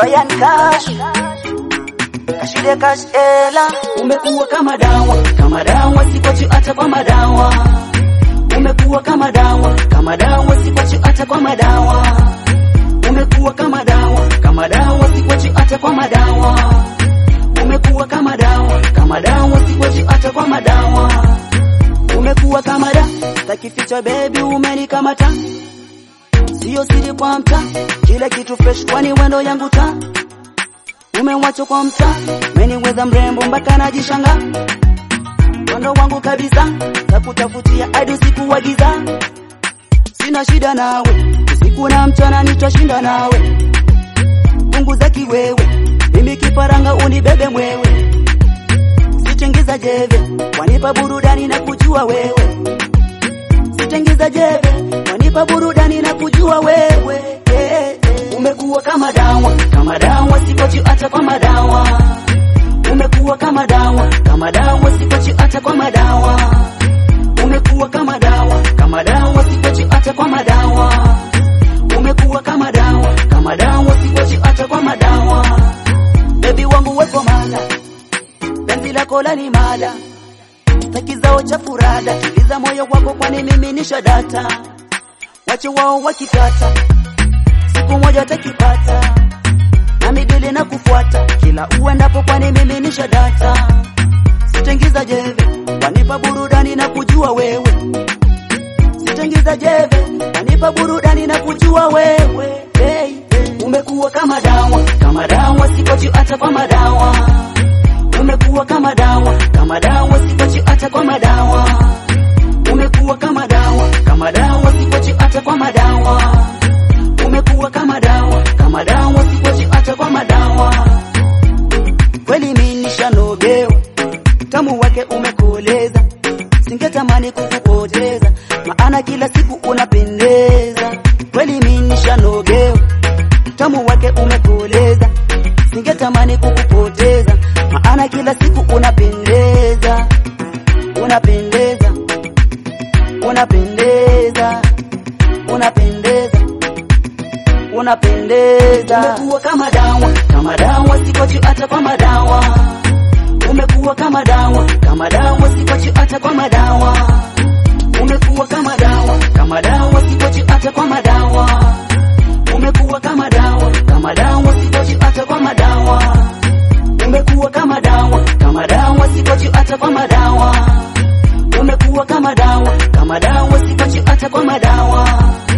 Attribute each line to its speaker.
Speaker 1: Brian Cash Kashide Cash Ela, umekuwa kama dawa, kama dawa, sikwachi hata kwa madawa. Umekuwa kama dawa, kama dawa, sikwachi hata kwa madawa. Umekuwa kama dawa, kama dawa, sikwachi hata kwa madawa. Umekuwa kama dawa, kama dawa, sikwachi hata kwa madawa. Umekuwa kama da, takificha baby, umenikamata Sio siri kwa mta, kila kitu fresh kwani wendo yangu ta Umewacho kwa mta, meniweza mrembo mpaka najishanga Wendo wangu kabisa, takutafutia hadi usiku wa giza Sina shida nawe, usiku na mchana nitashinda nawe Punguza kiwewe, mimi kifaranga unibebe mwewe Sitengeza jeve, wanipa burudani na kujua wewe Sitengeza jeve, wanipa burudani na kujua wewe eh, eh. Umekuwa kama dawa, kama dawa, sikochi hata kwa madawa. Umekuwa kama dawa, kama dawa, sikochi hata kwa madawa. Umekuwa kama dawa, kama dawa, sikochi hata kwa madawa. Umekuwa kama dawa, kama dawa, sikochi hata kwa madawa. Baby wangu wepo mala, penzi lako lani mala Taki zao cha furada, tuliza moyo wako kwani mimi nisha data. Wache wao wakitata, siku moja takipata. Na midili na kufuata, kila uendapo kwani mimi nisha data. Sitengiza jeve, wanipa burudani na kujua wewe. Sitengiza jeve, wanipa burudani na kujua wewe. Hey, hey. Umekuwa kama dawa, kama dawa, sikochi hata kwa madawa umekuwa kama dawa, kama dawa, sikwachi hata kwa madawa. Umekuwa kama dawa, kama dawa, sikwachi hata kwa madawa. Umekuwa kama dawa, kama dawa, sikwachi hata kwa madawa. Kweli mimi nishanogewa, tamu wake umekoleza, singetamani kukupoteza, maana kila siku unapendeza. Kweli mimi nishanogewa, tamu wake umekoleza, singetamani kukupoteza maana kila siku unapendeza, unapendeza, unapendeza, unapendeza, unapendeza. Umekuwa kama dawa, kama dawa, sikochi hata kwa madawa. Umekuwa kama dawa, kama dawa, sikochi hata kwa madawa. Umekuwa kama dawa, kama dawa, sikochi hata kwa madawa. Umekuwa kama dawa, kama dawa, sikochi hata kwa madawa umekuwa kama dawa, kama dawa, sikochi hata kwa madawa. Umekuwa kama dawa, kama dawa, sikochi hata kwa madawa.